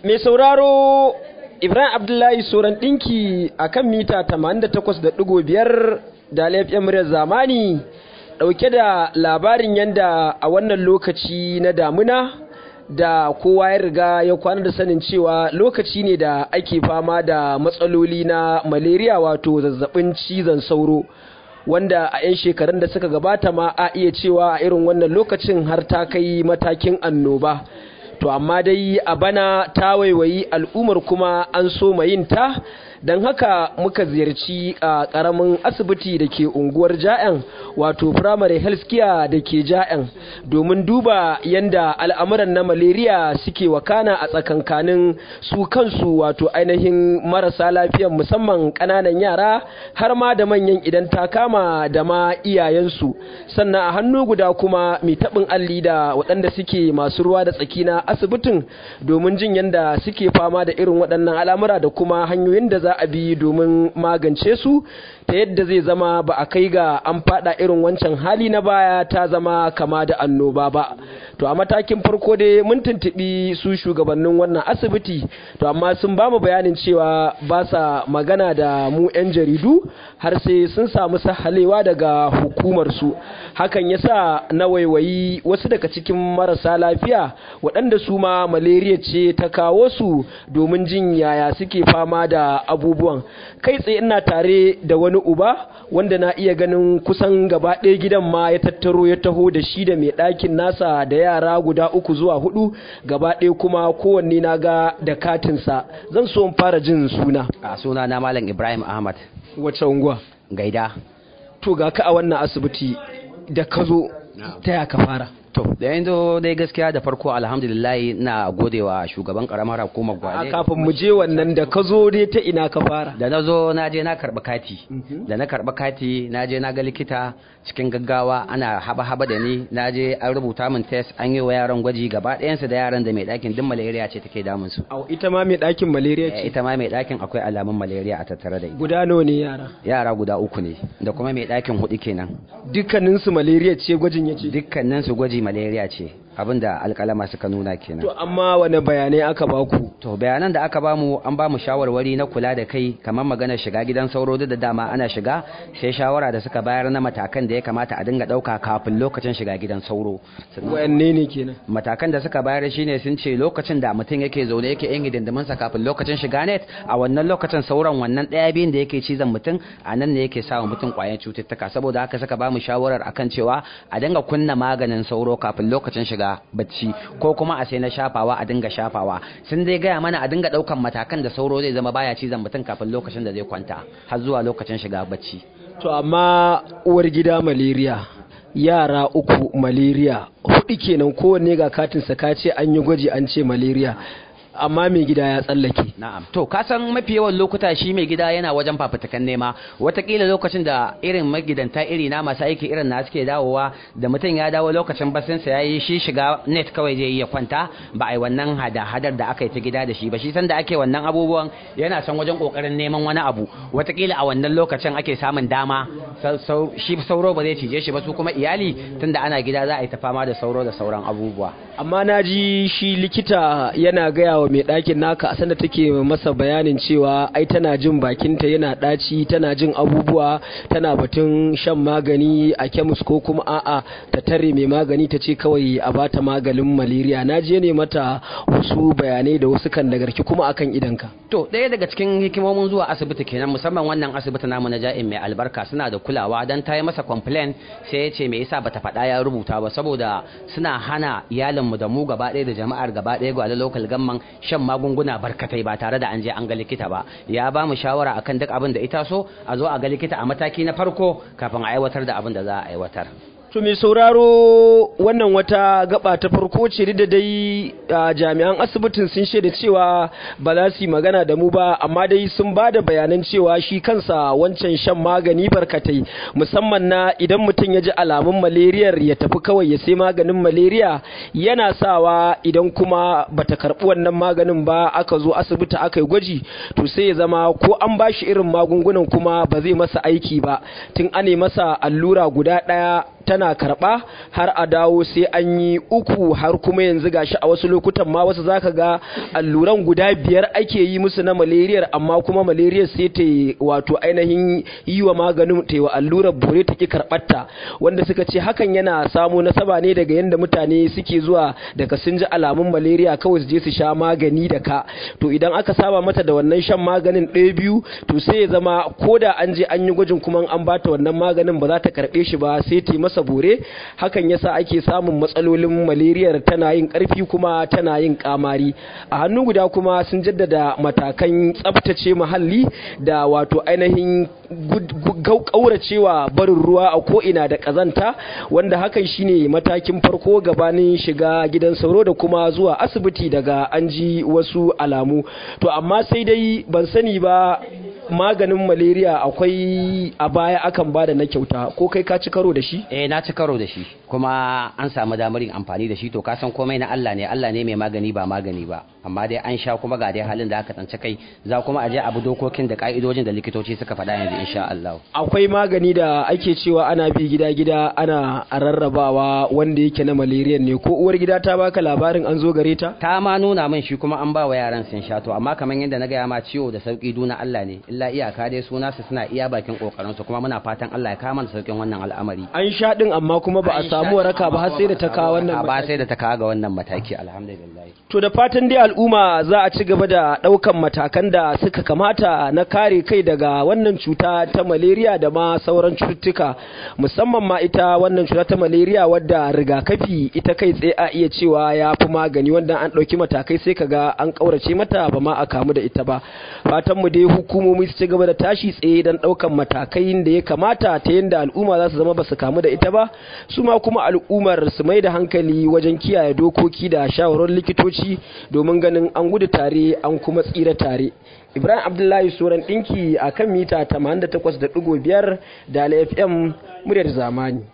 Mai sauraro Ibrahim Abdullahi Soran ɗinki a kan mita 88.5 da laifin muryar zamani ɗauke da labarin yadda a wannan lokaci na damuna da kowa ya riga ya kwana da sanin cewa lokaci ne da ake fama da matsaloli na malaria wato zazzabin cizon sauro wanda a 'yan shekarun da suka gabata ma a iya cewa a irin wannan lokacin har ta kai matakin annoba to amma dai a bana ta waiwayi al'ummar kuma an so yin ta don haka muka ziyarci a karamin asibiti da ke unguwar ja'yan wato primary health care da ke ja'yan domin duba yadda al'amuran na malaria suke wakana a tsakankanin su kansu wato ainihin marasa lafiyan musamman ƙananan yara har ma da manyan idan ta kama da ma iyayensu sannan a hannu guda kuma mai taɓin alli da waɗanda suke masu ruwa da tsaki na asibitin domin jin yadda suke fama da irin waɗannan al'amura da kuma hanyoyin da za a bi domin magance su ta yadda zai zama ba a kai ga an fada irin wancan hali na baya ta zama kama da annoba ba to a matakin farko dai mun tuntubi su shugabannin wannan asibiti to amma sun ba mu bayanin cewa ba sa magana da mu 'yan jaridu har sai sun samu sahalewa daga hukumar su hakan yasa na waiwayi wasu daga cikin marasa lafiya waɗanda su ma malaria ce ta kawo su domin jin yaya suke fama da abubuwan kai tsaye ina tare da wani uba wanda na iya ganin kusan gaba ɗaya gidan ma ya tattaro ya taho da shi da mai ɗakin nasa da yara guda uku zuwa hudu gaba ɗaya kuma kowanne na ga da katinsa zan so in fara jin suna a suna na malam ibrahim ahmad wace unguwa gaida to ga ka a wannan asibiti da ka zo ta ya ka fara to da yanzu dai gaskiya da farko alhamdulillah na godewa shugaban karamar hukumar a gwale kafin mu je wannan da ka zo dai ta ina ka fara da na zo na je na karɓi kati da na karɓi kati na je na ga likita cikin gaggawa ana haba haba da ni na je an rubuta min test an yi wa yaran gwaji gaba ɗayansu da yaran da mai ɗakin duk malaria ce take damun su Au, ita ma mai ɗakin malaria ce ita ma mai ɗakin akwai alamun malaria a tattare da ita guda nawa ne yara yara guda uku ne da kuma mai ɗakin hudu kenan dukkaninsu malaria ce gwajin ya ce dukkanin su gwaji malaria ce abinda alƙalama suka nuna kenan to amma wane bayanai aka baku To bayanan da aka bamu an bamu shawarwari na kula da kai kamar maganar shiga gidan sauro duk da dama ana shiga sai shawara da suka bayar na matakan da ya kamata a dinga ɗauka kafin lokacin shiga gidan sauro. Sannan wayanne ne kenan Matakan da suka bayar shine sun ce lokacin da mutum yake zaune yake yin hidindiminsa kafin lokacin shiga net a wannan lokacin sauran wannan ɗaya biyun da yake cizon mutum a nan ne yake sawa mutum ƙwayan cututtuka saboda haka suka bamu shawarar akan cewa a dinga kunna maganin sauro kafin lokacin shiga bacci ko kuma a sai na shafawa a dinga shafawa sun dai gaya mana a dinga ɗaukan matakan da sauro zai zama baya cizon mutum kafin lokacin da zai kwanta har zuwa lokacin shiga bacci. to amma uwar gida malaria yara uku malaria hudu kenan kowanne ga katinsa ka ce an yi gwaji an ce malaria amma mai gida ya tsallake Na'am. To ka san mafi yawan lokuta shi mai gida yana wajen fafutukan nema. Wataƙila lokacin da irin magidanta iri na masu aiki irin na suke dawowa da mutum ya dawo lokacin basinsa ya yi shi shiga net kawai zai iya kwanta ba a yi wannan hada-hadar da aka yi ta gida da shi ba. Shi san da ake wannan abubuwan yana son wajen ƙoƙarin neman wani abu. Wataƙila a wannan lokacin ake samun dama sau- sau- shi sauro ba zai cije shi ba su kuma iyali tunda ana gida za a yi ta fama da sauro da sauran abubuwa. amma na ji shi likita yana gaya wa mai ɗakin naka a sanda take masa bayanin cewa ai tana jin bakinta yana ɗaci tana jin abubuwa tana batun shan magani a kemis ko kuma a'a ta tare mai magani ta ce kawai a bata maganin malaria na je ne mata wasu bayanai da wasu kan nagarki kuma akan idanka To ɗaya daga cikin hikimomin zuwa asibiti kenan musamman wannan asibiti namu na ja'in mai albarka suna da kulawa don ta yi masa complain sai ya ce me yasa bata faɗa ya rubuta ba saboda suna hana iyalinmu da mu gaba ɗaya da jama'ar gaba ɗaya gwale local gamman shan magunguna barkatai ba tare da an je an ga likita ba ya ba mu shawara akan duk abin da ita so a zo a ga likita a mataki na farko kafin a aiwatar da abin da za a aiwatar. To mai sauraro wannan wata gaba ta farko ce da dai a jami'an asibitin sun shaida cewa ba za su yi magana da mu ba amma dai sun ba da bayanan cewa shi kansa wancan shan magani barkatai musamman na idan mutum ya ji alamun malariyar ya tafi kawai ya sai maganin malaria yana sawa idan kuma bata karɓi wannan maganin ba aka zo asibiti aka yi gwaji to sai ya zama ko an ba shi irin magungunan kuma ba zai masa aiki ba tun ane masa allura guda ɗaya ta tana karɓa har a dawo sai an yi uku har kuma yanzu gashi a wasu lokutan ma wasu zaka ga alluran guda biyar ake yi musu na malariyar amma kuma malariyar sai ta wato ainihin yi wa maganin ta wa allurar bore ta ki karɓarta wanda suka ce hakan yana samo nasaba ne daga yadda mutane suke zuwa daga sun ji alamun malaria kawai su je su sha magani da ka to idan aka saba mata da wannan shan maganin ɗaya biyu to sai ya zama ko da an je an yi gwajin kuma an bata wannan maganin ba za ta karɓe shi ba sai ta yi masa bore hakan yasa ake samun matsalolin malariyar tana yin ƙarfi kuma tana yin kamari a hannu guda kuma sun jaddada matakan tsabtace muhalli da wato ainihin kauracewa barin ruwa a ko'ina da ƙazanta wanda hakan shine matakin farko gabanin shiga gidan sauro da kuma zuwa asibiti daga an ji wasu alamu to amma sai dai ban sani ba maganin malaria akwai a baya akan bada na kyauta ko kai ka ci karo da shi eh na ci karo da shi kuma an samu damar yin amfani da shi to ka san komai na Allah ne Allah ne mai magani ba magani ba amma dai an sha kuma ga dai halin da aka tsanci kai za kuma a je abu dokokin da ka'idojin da likitoci suka faɗa yanzu insha Allah akwai magani da ake cewa ana bi gida gida ana rarrabawa wanda yake na malaria ne ko uwar gida ta baka labarin an zo gare ta ta ma nuna min shi kuma an ba wa yaran sun sha to amma kamar yadda na gaya ma ciwo da sauki duna Allah ne illa iyaka dai suna su suna iya bakin kokarin su kuma muna fatan Allah ya kama da saukin wannan al'amari an sha din amma kuma ba a samu waraka ba har sai da ta kawo wannan ba sai da ta kawo ga wannan mataki alhamdulillah to da fatan dai al'umma za a ci gaba da daukan matakan da suka kamata na kare kai daga wannan cuta ta malaria da ma sauran cututtuka musamman ma ita wannan cuta ta malaria wadda rigakafi ita kai tsaye a iya cewa ya fi magani wanda an ɗauki matakai sai kaga an ƙaurace mata ba ma a kamu da ita ba fatan mu dai hukumomi su ci gaba da tashi tsaye don ɗaukan matakai da ya kamata ta yadda al'umma za su zama ba su kamu da ita ba su ma kuma al'ummar su mai da hankali wajen kiyaye dokoki da shawarar likitoci domin ganin an gudu tare an kuma tsira tare ibrahim abdullahi soran ɗinki a kan mita 88.5 da fm muryar zamani